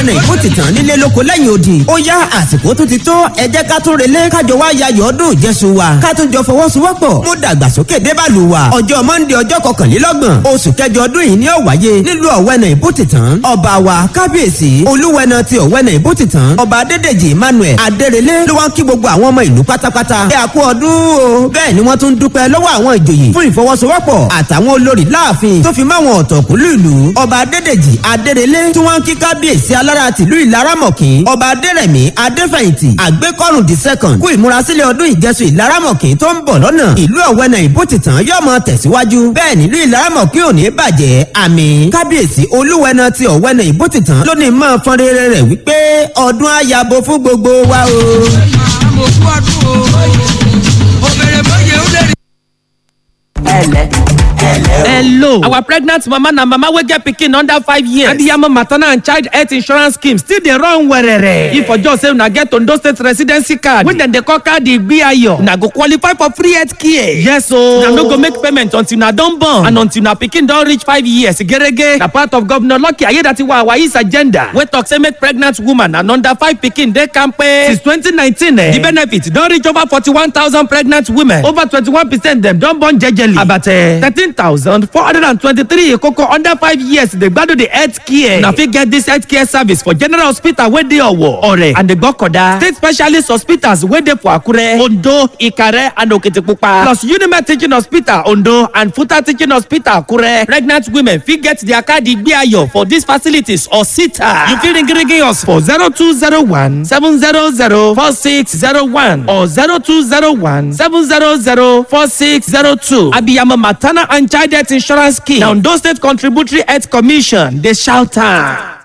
ẹnì kó ti tàn nílé lóko lẹ́yìn odi ó yá àsìkò tó ti tó ẹ jẹ́ ká tún relé kájọ wá yayọ̀ ọdún ìjẹsùn wa ká tún jọ fọwọ́sowọ́pọ̀ mú dàgbàsókè débàlù wa ọjọ́ mọ́ndé ọjọ́ kọkànlélọ́gbọ̀n oṣù kẹjọ ọdún yìí ni ó wáyé nílùú ọ̀wẹ́nà ìbútìtàn ọba wa kábíyèsí olúwẹ̀nà ti ọ̀wẹ́nà ìbútìtàn ọba adédèjì emmanuel adérelé ló wá ń kí gbogbo àwọn ọmọ ìlú pátápátá ẹ àkú ọdún o bẹ́ẹ̀ ni wọ́n tún dúpẹ́ lọ́wọ́ àwọn ìjòyè fún ìfọwọ́sowọ́pọ̀ àtàwọn olórí láàfin tó fi máwọn ọ̀tọ̀kùlú ìlú ọba adédèjì adérelé tí wọ́n ń kí kábíyèsí alára tìlú ìlaramọ̀kín ọba adérẹ̀mí adéfẹ̀yìntì àgbékọ́rùn the second kú ìmúrasílẹ̀ ọdún ìjẹsùn ìlaramọ̀kín tó ń bọ̀ lọ́nà ìlú ọ̀wẹ́nà ìbútìtàn yóò mọ tẹ̀síwájú bẹ́ẹ̀ nílùú ìlaramọ̀kín ò ní bàjẹ́ àmì kábíyèsí olúwẹ̀nà ti ọ̀wẹ́nà ìbútìtàn lónìí máa fọn rere rẹ̀ wípé ọdún àyàbò fún gbogbo wa o. mo kú ọdún o obìnrin bóyá ó lè rí. hello our pregnant mama na mama wey get pikin under five years abiyamọ maternal and child health insurance scheme still dey run werere if for just say una get ondo state residency card wey dem dey call card igbiayo una go qualify for free health care yes o una no go make payment until una don born and until una pikin don reach five years gerege na part of governor lucky ayedatiwa awais agenda wey talk say make pregnant woman and under five pikin dey kampe since twenty nineteen eh the benefit don reach over forty-one thousand pregnant women over twenty-one percent dem don born jejely about thirteen thousand four hundred and twenty-three koko under five years dey gbado the health care na fit get this health care service for general hospital wey dey owo ore and egbokoda state specialist hospitals wey dey for akure ondo ikare and okitipupa plus unimed teaching hospital ondo and futa teaching hospital akure pregnant women fit get their card igbeayo for these facilities or sita you fit ring ring us for zero two zero one seven zero zero four six zero one or zero two zero one seven zero zero four six zero two abiyamọ maternal and child health insurance scheme na ondo state contributory health commission dey shout am.